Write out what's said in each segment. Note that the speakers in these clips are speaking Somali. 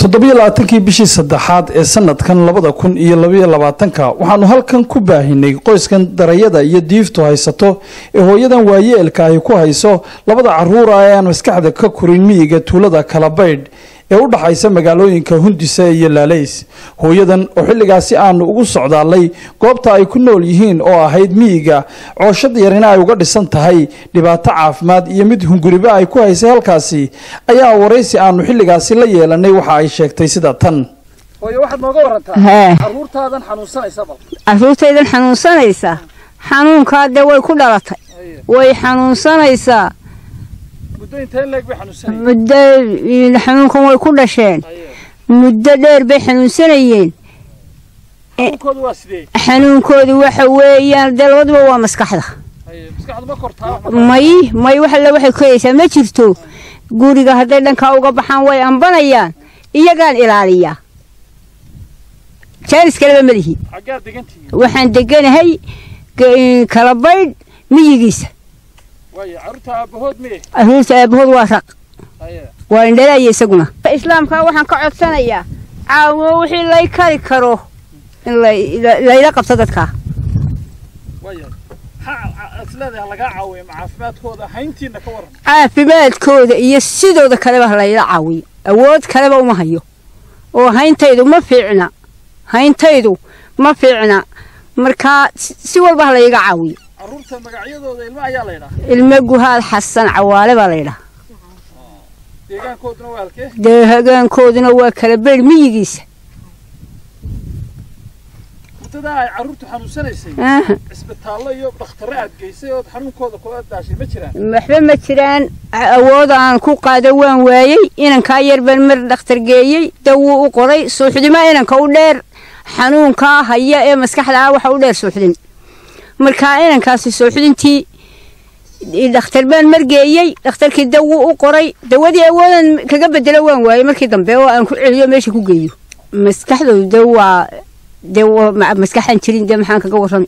toddobiyo labaatankii bishii saddexaad ee sanadkan labada kun iyo labaiyo labaatanka waxaanu halkan ku baahinay qoyskan darayada iyo diiftu haysato ee hooyadan waayeelka ahi ku hayso labada caruura ee aan maskaxda ka korin miyiga tuulada kalabaydh ee u dhaxaysa magaalooyinka hundisa iyo laalays hooyadan oo xilligaasi aanu ugu socdaalay goobta ay ku nool yihiin oo ahayd miyiga cooshad yarina ay uga dhisan tahay dhibaato caafimaad iyo mid hunguriba ay ku haysay halkaasi ayaa waraysi aanu xilligaasi la yeelanay waxa ay sheegtay sida tan hooyo waxaad nooga warantaa Hee. caruurtaadan xanuunsanaysa bal carruurtaydan xanuunsanaysa xanuunkaa dee way ku dhalatay way xanuunsanaysaa muddo intee leeg bay xanuunsanayeen muddo in xanuunkan way ku dhasheen muddo dheer bay xanuunsanayeen xanuunkoodu waa sidee xanuunkoodu waxa weeyaan dee labaduba waa maskaxda Haye, maskaxdu ma kortaa may may wax alle waxay koyaysaa ma jirto guriga hadday dhankaa uga baxaan way ambanayaan iyagaan ilaaliyaa jaanis kaleba ma lihi xaggaa degantihiin waxaan deganahay ge- kalabaydh miyigiisa waayo carruurta aabbahood miye carruurta aabahood waa raq haye waa indhalaya isaguna islaamka waxaan ka codsanayaa caawimo wixii lay kari karo in lay- la- layla qabto dadka waayo maxaa isleedahay lagaa caawiya ma caafimaadkooda hayntiina ka waran caafimaadkooda iyo sidooda kaleba layla caawiyo awood kaleba uma hayo oo hayntaydu ma fiicna hayntaydu ma fiicna markaa si si walba ha layga caawiyo carruurta magacyadooda ilma ayaa la yidhaha ilmo guhaad xasan cawaale baa laydhaha deegaankooduna waa halkee dee hagaankooduna waa kala beydh miyigiisa muddadaa ay carruurtu xanuunsanaysay Aha. cisbitaallo iyo dhakhtarro aad geysay ood xanuunkooda kula daashay ma jiraan waxba ma jiraan awood aan ku qaado waan waayey inankaa yar baan mar dhakhtar geeyey dawuu u qoray suuxdimo inanka u dheer xanuunkaa haya ee maskaxda ah waxa u dheer suuxdin markaa inankaasi suuxdintii dhakhtar baan mar geeyey dhakhtarkii dawuu u qoray dawadii awoodan kaga bedelo waan waayey markii dambe oo aan ku celiyo meesha ku geeyo maskaxdoodu de waa de waa ma- maskaxaan jirin de maxaan kaga warrami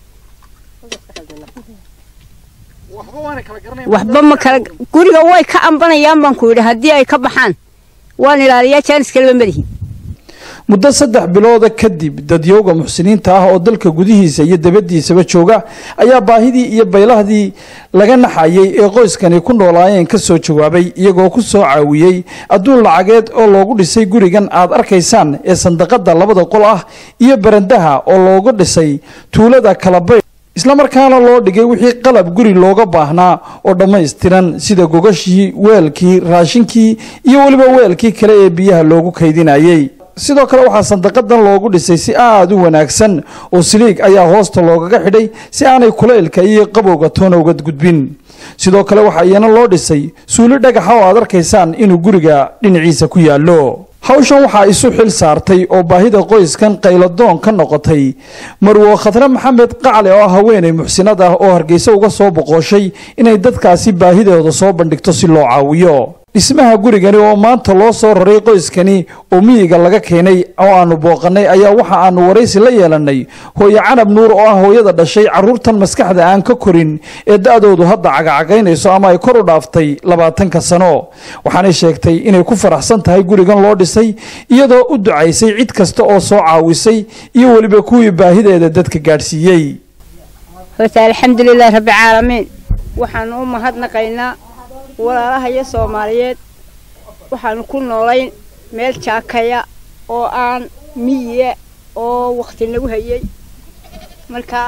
waxba waana kala garanaya waxba ma kala guriga way ka ambanayaan baan ku yidhi haddii ay ka baxaan waan ilaaliyaa jaanis kaleba madahi muddo saddex bilooda kadib dadyowga muxsiniinta ah oo dalka gudihiisa iyo dabadiisaba jooga ayaa baahidii iyo baylahdii laga naxayay ee qoyskani ku noolaayeen ka soo jawaabay iyagoo ku soo caawiyey adduun lacageed oo loogu dhisay gurigan aad arkaysaan ee sandaqada labada qol ah iyo barandaha oo loogu dhisay tuulada kalabay islamarkaana loo dhigay wixii qalab guri looga baahnaa oo dhammaystiran sida gogashii weelkii raashinkii iyo weliba weelkii kale ee biyaha loogu kaydinayay sidoo kale waxaa sandaqadan loogu dhisay si aad u wanaagsan oo siliig ayaa hoosta loogaga xidhay si aanay kulaylka iyo qabowga toona uga gudbin sidoo kale waxaa iyana loo dhisay suuli dhagaxa oo aad arkaysaan inuu guriga dhinaciisa ku yaallo hawshan waxaa isu xil saartay oo baahida qoyskan qayladoon ka noqotay marwo khadre maxamed qacle oo ah haweenay muxsinad ah oo hargeysa uga soo boqoshay inay dadkaasi baahidooda soo bandhigto si loo caawiyo dhismaha gurigani oo maanta loo soo raray qoyskani oo miyiga laga keenay oo aanu booqannay ayaa waxa aanu waraysi la yeelannay hooyo canab nuur oo ah hooyada dhashay carruurtan maskaxda aan ka korin ee da'doodu hadda cagacagaynayso ama ay kor u dhaaftay labaatanka sano waxaanay sheegtay inay ku faraxsan tahay gurigan loo dhisay iyadoo u ducaysay cid kasta oo soo caawisay iyo weliba kuwii baahideeda dadka gaadhsiiyey horta alxamdulilaahi rabbi caalamiin waxaanu u mahadnaqaynaa walaalahaya soomaaliyeed waxaanu ku noolayn meel jaakaya oo aan miyiya oo wakti nagu hayay marka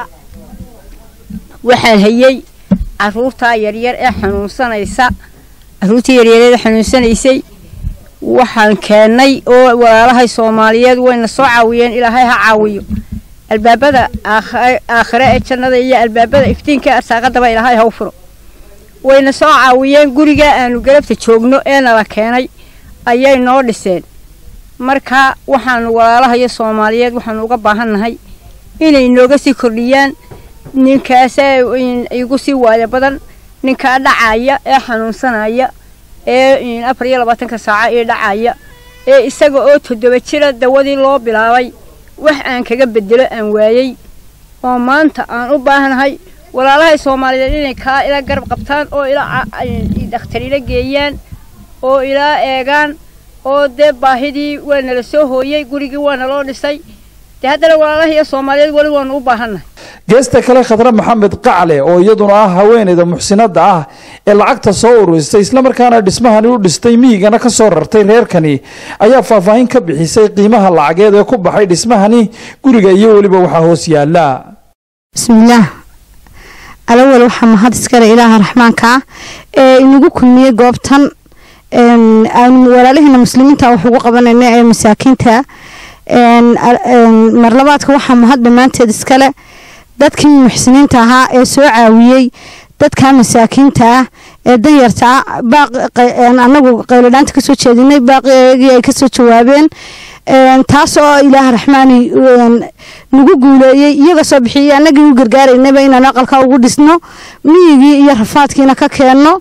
waxaan hayay caruurtaa yaryar ee xanuunsanaysa caruurtii yaryareed ee xanuunsanaysay waxaan keennay oo walaalahay soomaaliyeed wayna soo caawiyeen ilaahay ha caawiyo albaabada aakh- aakhire ee jannada iyo albaabada iftiinka ee arsaaqadaba ilaahay ha u furo wayna soo caawiyeen guriga aanu galabta joogno ee nala keenay ayay noo dhiseen marka waxaanu walaalahayo soomaaliyeed waxaanu uga baahannahay inay nooga sii kordhiyaan ninkaasaa in- igu sii waayo badan ninkaa dhacaya ee xanuunsanaya ee in afar iyo labaatanka saaca ii dhacaya ee isaga oo toddoba jira dawadii loo bilaabay wax aan kaga bedelo aan waayey oo maanta aan u baahanahay walaalahay soomaaliyeed inay kaa ila garab qabtaan oo ila ca- ay- dhakhtar ila geeyaan oo ilaa eegaan oo dee baahidii waa nala soo hooyey gurigii waa naloo dhisay dee haddana walaalaha iyo soomaaliyeed weli waanu u baahannahay geesta kale khadre maxamed qacale oo iyaduna ah haweeneyda muxsinada ah ee lacagta soo ururisay islamarkaana dhismahani u dhistay miyigana ka soo rartay reerkani ayaa faahfaahin ka bixisay qiimaha lacageed ee ku baxay dhismahani guriga iyo weliba waxaa hoos yaala bismillaah alawal waxaa mahad iskale ilaaha raxmaanka ah ee inagu kulmiyey goobtan aanu walaalaheena muslimiinta wax ugu qabanayna ee masaakiinta marlabaadka waxaa mahad dhammaanteed iskale dadkii muxsiniinta ahaa ee soo caawiyey dadka masaakiinta ah ee danyarta ah anagu qayladhaanta kasoo jeedinay baaqigii ay kasoo jawaabeen taas oo ilaah raxmaani nagu guuleeyey iyaga soo bixiyey annagii u gargaaraynaba inaan aqalka ugu dhisno miyigii iyo rafaadkiina ka keenno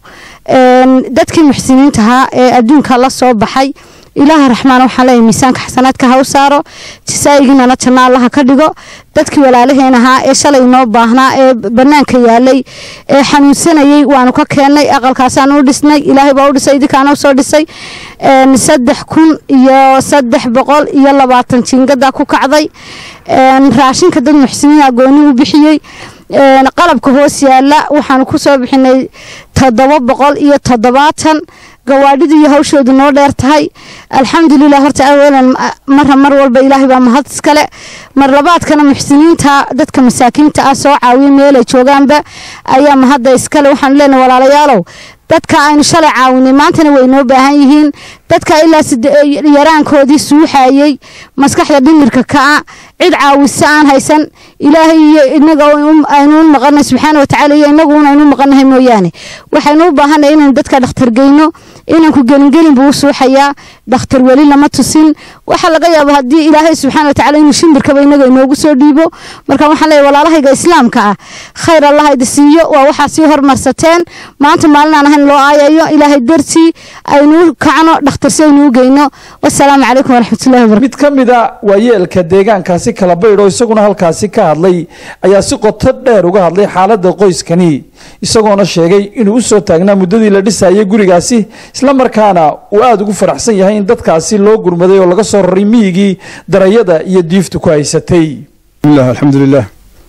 dadkii muxsiniinta ahaa ee adduunka la soo baxay ilaaha raxmaan waxaan leeyahay miisaanka xasanaadka ha u saaro jasaayigiinana janna allaha ka dhigo dadkii walaalaheen ahaa ee shalay noo baahnaa ee bannaanka yaalay ee xanuunsanayey waanu ka keennay aqalkaasaan u dhisnay ilaahay baa u dhisay idinkaana usoo dhisay saddex kun iyo saddex boqol iyo labaatan jiingadaa ku kacday raashinka dad muxsiniina gooni u bixiyey qalabka hoos yaala waxaanu kusoo bixinay toddoba boqol iyo toddobaatan gawaadhidu iyo hawshoodu noo dheer tahay alxamdulilah horta awalan mara mar walba ilaahay baa mahad iskale mar labaadkana muxsiniinta dadka masaakiinta ah soo caawiya meelay joogaanba ayaa mahadda iskale waxaanu leenahay walaalayaalow dadka aynu shalay caawinay maantana way noo baahan yihiin dadka ilaa yaraankoodii suuxayey maskaxda dhimirka ka'a cid caawisa aan haysan ilaahay iyo inaga aynu u maqanay subxaana watacaala iyo inaguun aynu maqanahay mooyaane waxaynu u baahanay inaynu dadka dhakhtar geyno inanku gelingelin buu u suuxayaa dhakhtar weli lama tusin waxaa laga yaaba haddii ilaahay subxaana watacaala inuu shimbirkaba inaga inoogu soo dhiibo marka waxaan leeyahay walaalahayga islaamka ah khayr allah idi siiyo waa waxaa sii hormarsateen maanta maalinaan ahayn loo aayayo ilaahay dartii aynu kacno dhakhtar si aynu u geyno wasalaamu calaykum waraxmatullahi wabarakatu mid ka mida waayeelka deegaankaasi kala baydh oo isaguna halkaasi ka hadlay ayaa si qoto dheer uga hadlay xaaladda qoyskani isagoona sheegay inuu u soo taagnaa muddadii la dhisayay gurigaasi islamarkaana uu aada ugu faraxsan yahay in dadkaasi loo gurmaday oo laga soo raray miyigii darayada iyo diiftu ku haysatay bismillah alxamdulilah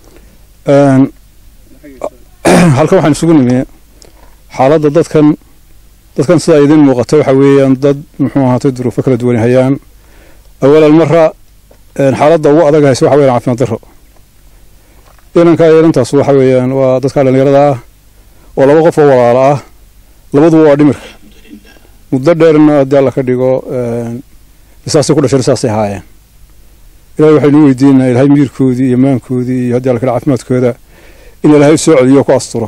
halkan waxaan isugu nimi xaaladda dadkan dadkan sidaa idin muuqata waxa weeyaan dad muxuu ahaatay duruufo kala duwan hayaan awalal mara xaaladda ugu adag haysa waxa weeyaan caafimaad darro inanka inantaas waxa weeyaan waa dadka dhallinyarada ah oo laba qof oo walaalo ah labaduba waa dhimirka muddo dheerna haddii alla ka dhigo saasay ku dhasheen saasay ahaayeen ilahay waxaynu u weydiinaa ilahay miirkoodii iyo maankoodii iyo haddii alla ka dhigo caafimaadkooda in ilaahay soo celiyo oo ku asturo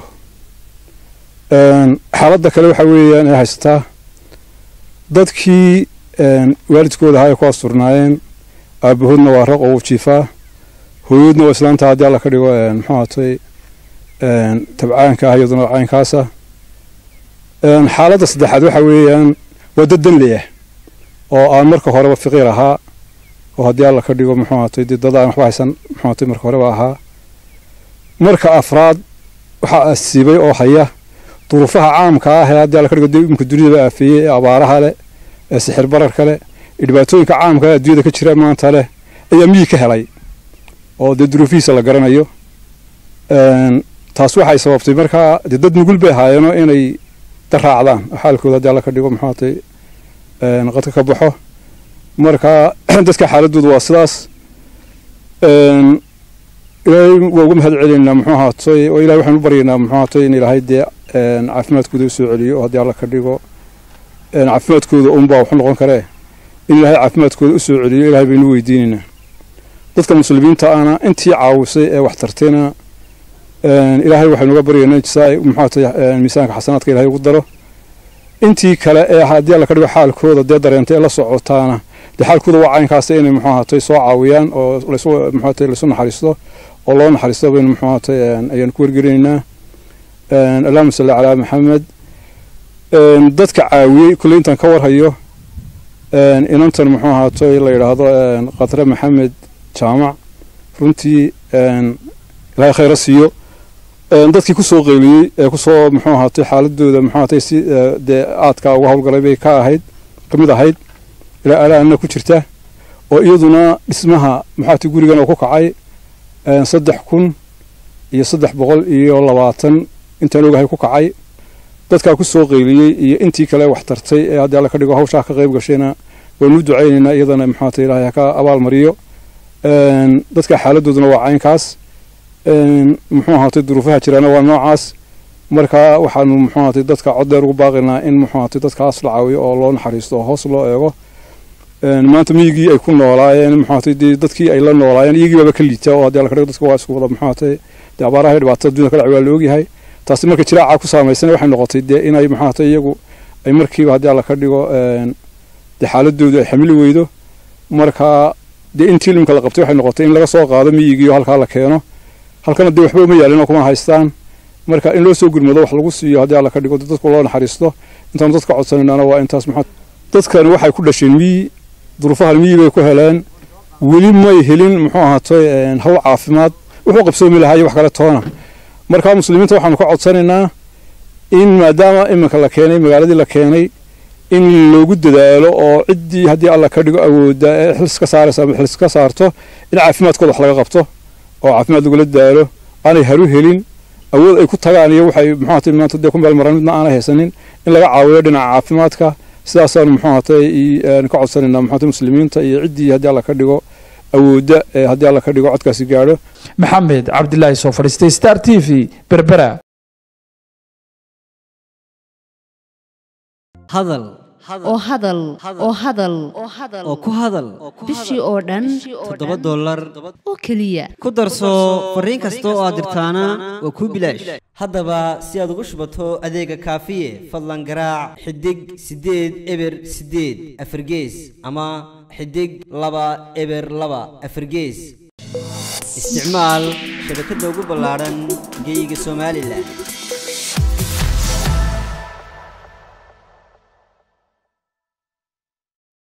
xaaladda kale waxa weeyaan ay haysataa dadkii waalidkooda ahaa ay ku asturnaayeen aabahoodna waa raq oo uu jiifaa hooyoodna waa islaanta haddii alla ka dhigo muxuu ahatay tabcaanka ah iyaduna caynkaasa xaaladda saddexaad waxa weeyaan waa dad danley ah oo aan marka horeba fiqiir ahaa oo haddii alla ka dhigo muxuu ahatay dee dad aan waxba haysan muxuu ahatay marka horeba ahaa marka afraad waxaa asiibay oo haya duruufaha caamka ah ee haddii alla ka dhigo dee imika dunidaba aafeeyey ee abaaraha leh ee sixir bararka leh ee dhibaatooyinka caamka ee adduunyada ka jira maanta leh ayaa miyi ka helay oo dee duruufihiisa la garanayo taas waxay sababtay markaa dee dad nugul bay ahaayeenoo inay daraacdaan xaalkooda haddii alla ka dhigo muxuu ahatay qadka ka baxo marka dadka xaaladoodu waa sidaas ilaahay waa uga mahad celinaynaa muxuu ahaatay oo ilahay waxaan u baryaynaa muxuu ahaatay in ilaahay dee caafimaadkooda usoo celiyo oo haddii alla ka dhigo caafimaadkooda unbaa waxu noqon karee in ilaahay caafimaadkooda usoo celiyo ilahay baynu weydiinaynaa dadka muslimiinta ahna intii caawisay ee wax tartayna ilaahay waxaynu uga baryaynaa jisaa muxuu ahatay miisaanka xasanaadka ilahay ugu daro intii kale ee haddii alla ka dhigo xaalkooda dee dareentay ee la socotaana dee xaalkooda waa caynkaas inay muxuu ahatay soo caawiyaan oo laysu muxuu ahatay laysu naxariisto oo loo naxariisto baynu muxuu ahatay ayaanu ku wargelinaynaa allahuma salli calaa maxamed dadka caawiyey kulley intaan ka warhayo inantan muxuu ahaatay la yidhaahdo qadre maxamed jaamac runtii ilaahay khayra siiyo dadkii kusoo qeyliyey ee kusoo muxuu ahaatay xaaladooda muxuu ahaatay si dee aadka uga howlgalay bay ka ahayd ka mid ahayd ilaa alaanna ku jirta oo iyaduna dhismaha maxaati gurigan oo ku kacay saddex kun iyo saddex boqol iyo labaatan intaan ogahay ku kacay dadkaa ku soo qayliyey iyo intii kale wax tartay ee haddii alla ka dhigo hawshaa ka qayb gashayna waanu u ducaynaynaa iyadana maxaata ilaahay ha ka abaal mariyo dadka xaaladooduna waa caynkaas muxuu ahaatay duruufaha jiraana waa noocaas marka waxaanu muxuu ahaatay dadka coddeer ugu baaqaynaa in muxuu ahaatay dadkaas la caawiyo oo loo naxariisto oo hoos loo eego maanta miyigii ay ku noolaayeen muxuu ahaatay dee dadkii ay la noolaayeen iyagii baaba ka liita oo haddii alla ka dhigo dadka waa isku wada muxuu ahaatay dee abaaraha dhibaatada dunya ka dhac waa la ogyahay taasi marka jiraaca ku saamaysan waxay noqotay dee inay muxuu ahaatay iyagu ay markiiba haddii alla ka dhigo dee xaaladoodu ay xamili weydo marka dee intii ilimka la qabtay waxay noqotay in laga soo qaado miyigii oo halkaa la keeno halkana dee waxba uma yaalin oo kuma haystaan marka in loo soo gurmado wax lagu siiyo haddii alla ka dhigo dee dadku loo naxariisto intaanu dadka codsanaynaana waa intaas maxaa dadkan waxay ku dhasheen miyi duruufahan miyi bay ku heleen weli may helin muxuu ahaatay hawl caafimaad wuxuu qabsoomi lahaa iyo wax kale toona marka muslimiinta waxaanu ka codsanaynaa in maadaama iminka la keenay magaaladii la keenay in loogu dadaalo oo ciddii haddii alla ka dhigo awoodda ee xilis ka saaraysa ama xilis ka saarto in caafimaadkooda wax laga qabto oo caafimaad lagula dadaalo aanay haru helin awood ay ku tagaan iyo waxay muxuu ahatay maanta dee ku meelmaran midna aanay haysanin in laga caawiyo dhinaca caafimaadka sidaasaanu muxuu ahatay ka codsanaynaa muxuu ahatay muslimiinta iyo ciddii haddii alla ka dhigo awoodda ee haddii alla ka dhigo codkaasi gaadho maxamed cabdilaahi soo fadhiistay star t v berbera hadal oo hadal oo hadal oo ku hadal bishii oo dhan toddoba dollar oo keliya ku darso fariin kasta oo aad dirtaana waa kuu bilaash haddaba si aad ugu shubato adeega kaafiye fadlan garaac xidig siddeed eber siddeed afargees ama xidig laba eber laba afargees isticmaal shabakadda ugu ballaadhan geyga somalilan